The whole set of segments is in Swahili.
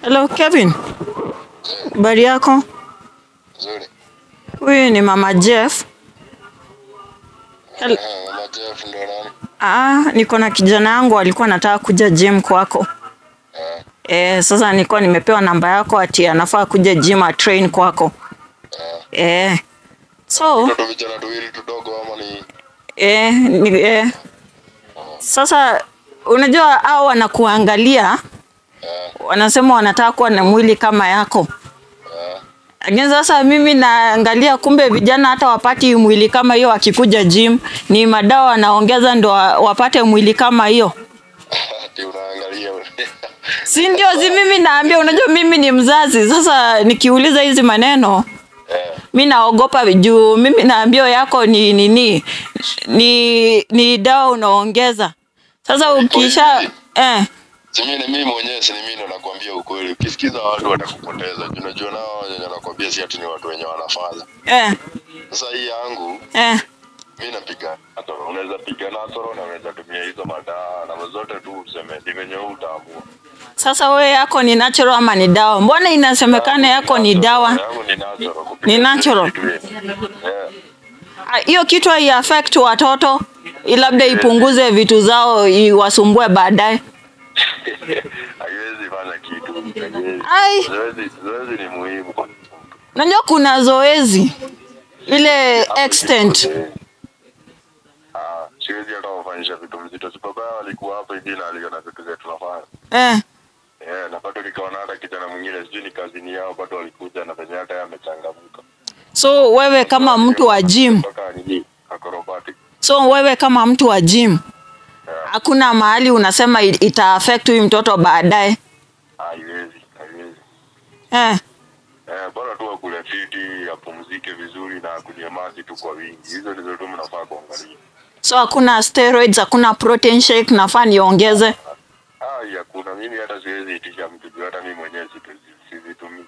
Hello Kevin, habari yako? Nzuri. Huyu ni mama Jeff. Hel- Eh, Mama Jeff ndo nani? Ah, niko na kijana yangu alikuwa anataka kuja gym kwako. Eh, Eh, sasa nilikuwa nimepewa namba yako ati anafaa kuja gym a train kwako. eh. Eh. So, Toto vijana tuwili tudogo ama ni eh, ni, eh. Sasa unajua hao wanakuangalia eh, wanasema wanataka kuwa na mwili kama yako. eh. Lakini sasa mimi naangalia kumbe vijana hata wapati mwili kama hiyo wakikuja gym, ni madawa wanaongeza ndo wa- wapate mwili kama hiyo. Ati unaangalia ule. Si ndio? Si mimi naambia, unajua mimi ni mzazi. Sasa nikiuliza hizi maneno Eh, mi naogopa juu mimi naambia yako ni nini ni, ni dawa unaongeza. Sasa ukisha eh, si mimi ni mimi mwenyewe si ni mimi ndo nakwambia ukweli. Ukisikiza watu watakupoteza. Juu Unajua nao wenye nakwambia si ati ni watu wenye wanafanya. eh, Sasa hii yangu eh. mimi napiga natoro. Unaweza piga natoro na unaweza tumia hizo madawa na zote tu useme ni venye wewe utaamua. Sasa wewe yako ni natural ama ni dawa? Mbona inasemekana yako ni dawa? Yangu ni natural. kupiga Ni natural? vitu hivi. Eh. Ah, hiyo kitu hai affect watoto i- labda ipunguze vitu zao iwasumbue baadaye. haiwezi fanya kitu. Haiwezi. Ai. Zoezi, zoezi ni muhimu kwa mtu. Unajua kuna zoezi ile extent Eh. Ah, siwezi hata wafanyisha vitu mzito. Si baba yao alikuwa hapa hivi na aliona vitu zetu tunafanya. eh. Eh, na bado nikaona hata kijana mwingine sijui ni kazini yao bado walikuja na venye hata yeye amechangamka. So wewe kama mtu wa gym, Kutoka nini? Acrobatic. so wewe kama mtu wa gym Eh, hakuna mahali unasema i- ita affect huyu mtoto baadaye haiwezi, haiwezi. eh. Eh, bora tu akule fiti, apumzike vizuri na akunywe maji tu kwa wingi. Hizo ndizo tu mnafaa kuangalia. So hakuna steroids, hakuna protein shake nafaa niongeze. Ah, hakuna. Mimi hata siwezi itisha mtu juu hata mimi mwenyewe situ- sizitumii.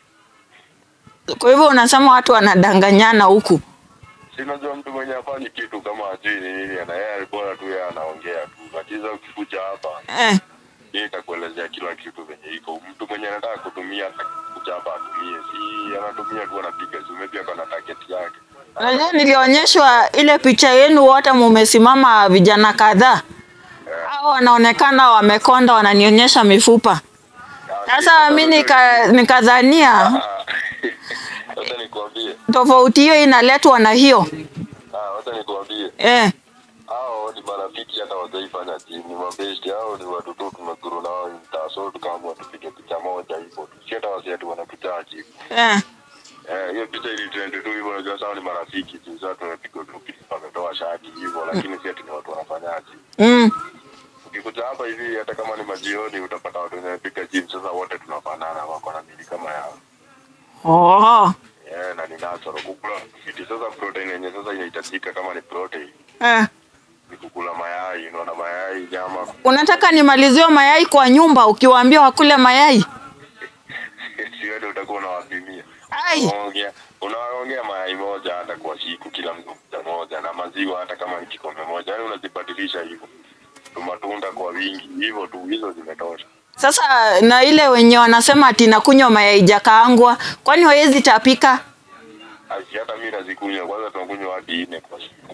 Kwa hivyo unasema watu wanadanganyana huku. Sinajua mtu mwenye afanyi kitu kama ajui ni nini ana yeye bora tu yeye anaongea tu. Lakini sasa ukikuja hapa Eh. yeye itakuelezea kila kitu venye iko. Mtu mwenye anataka kutumia atakuja hapa atumie. Si anatumia tu anapiga simu pia kana target yake. Unajua nilionyeshwa ile picha yenu wote mumesimama vijana kadhaa. Hao wanaonekana wamekonda wananionyesha mifupa. Sasa mi nika, nikadhania Ah, Wacha nikwambie. tofauti hiyo inaletwa na hiyo. Ah, wacha nikwambie. Eh. Hao ni marafiki hata wajaifanya chini, ni mabesti hao ni watu tu tumeguru nao mtaa, so tukaamua tupige picha moja hivyo tu, si hata wasi ati wanatuchaa chini. Eh. Eh, hiyo picha ili trend tu hivyo, unajua sawa ni marafiki tu, sasa tumepiga tu picha, wametoa shati hivyo, lakini si ati ni watu wanafanyaje. Mm. Ukikuja hapa hivi, hata kama ni majioni, utapata watu wenye piga gym, sasa wote tunafanana, wako na mili kama yao. Oh. Eh, na ni natural kukula fiti. Sasa protein yenye sasa inahitajika kama ni protein Eh. ni kukula mayai, unaona mayai, nyama Unataka nimaliziwe mayai kwa nyumba ukiwaambia wakule mayai? siwede utakuwa unawapimia Ai. Unaongea- unaongea mayai moja hata kwa siku kila mtu moja moja na maziwa hata kama ni kikombe moja yani unazibadilisha hivyo Tu matunda kwa wingi hivyo tu hizo zimetosha Sasa na ile wenye wanasema ati nakunywa mayai jakaangwa, kwani hawezi tapika? asi hata mi nazikunywa kwanza tunakunywa hadi nne kwa siku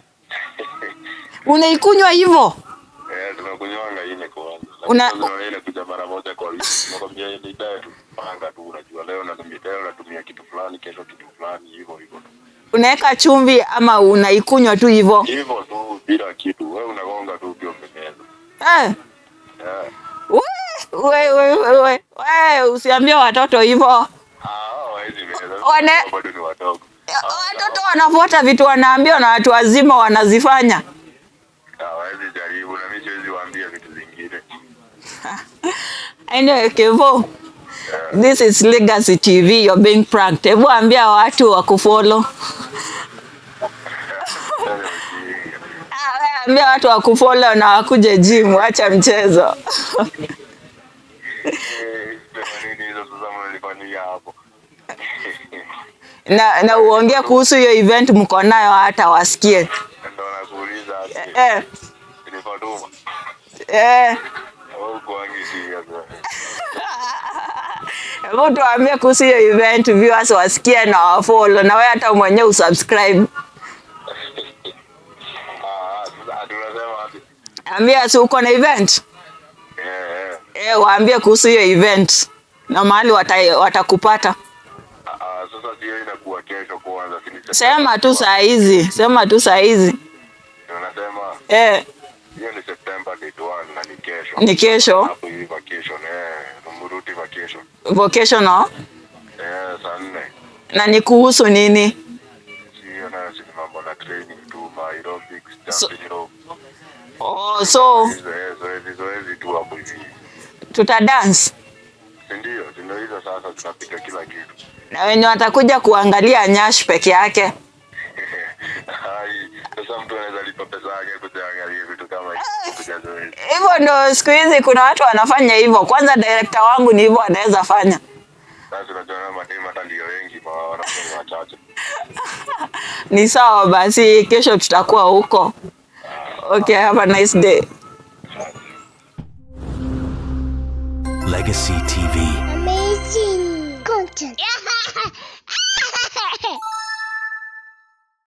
Unaikunywa hivyo? eh tunakunywanga ine kwanza Una- Lakini sasa ile kuja mara moja kwa wiki nakwambia ni diet tu panga tu unajua leo natumia leo natumia kitu fulani kesho kitu fulani hivyo hivyo tu Unaweka chumvi ama unaikunywa tu hivyo? hivyo tu bila kitu wewe unagonga tu ukiwa umemeza Eh. eh We, we, we, we, we, usiambie watoto hivyo. Ah, hawawezi meza. Wane- Bado ni wadogo. Watoto wanafuata vitu wanaambiwa na watu wazima wanazifanya. Hawawezi jaribu na mimi siwezi waambia vitu zingine. Anyway, Kevo, this is Legacy TV, you're being pranked. Hebu ambia watu wakufollow. Ah, we Ambia watu wakufollow na wakuje gym, acha mchezo. Eh, sema nini hizo sasa mnanifanyia hapo? na, na uongee kuhusu hiyo event mko nayo hata wasikie. Ndio nakuuliza ati Eh, ni Fatuma. eh. Au kuangi serious. Hebu tuambie kuhusu hiyo event, viewers wasikie na wafollow, na wewe hata mwenyewe usubscribe. Ah, sasa tunasema ati Ambia si uko na event eh eh. eh, waambie kuhusu hiyo event na mahali wata- watakupata. Ah, ah, sasa sio inakuwa kesho kwanza, si ni Sema tu saa hizi, sema tu saa hizi Tunasema eh, hiyo ni September date 1 na ni kesho. ni kesho Hapo hii vacation eh, Mumuruti vacation. vocational Eh, saa nne. na ni kuhusu nini? Sio na si mambo na training tu, aerobics, So- jumping rope. Oh, so Hizo eh, zoezi zoezi tu hapo hivi. tuta dance Si ndio? Si ndio hizo sasa tunapiga kila kitu. na wenye watakuja kuangalia Nyash peke yake. Hai, sasa mtu anaweza lipa pesa yake kuangalia vitu kama hivi kupiga zoezi. Hivyo ndo siku hizi kuna watu wanafanya hivyo. Kwanza director wangu ni hivyo anaweza fanya. Sasa tunajua mademu hata ndio wengi, ma wanafanya wachache. Ni sawa basi, kesho tutakuwa huko. Okay, have a nice day. Legacy TV. Amazing content.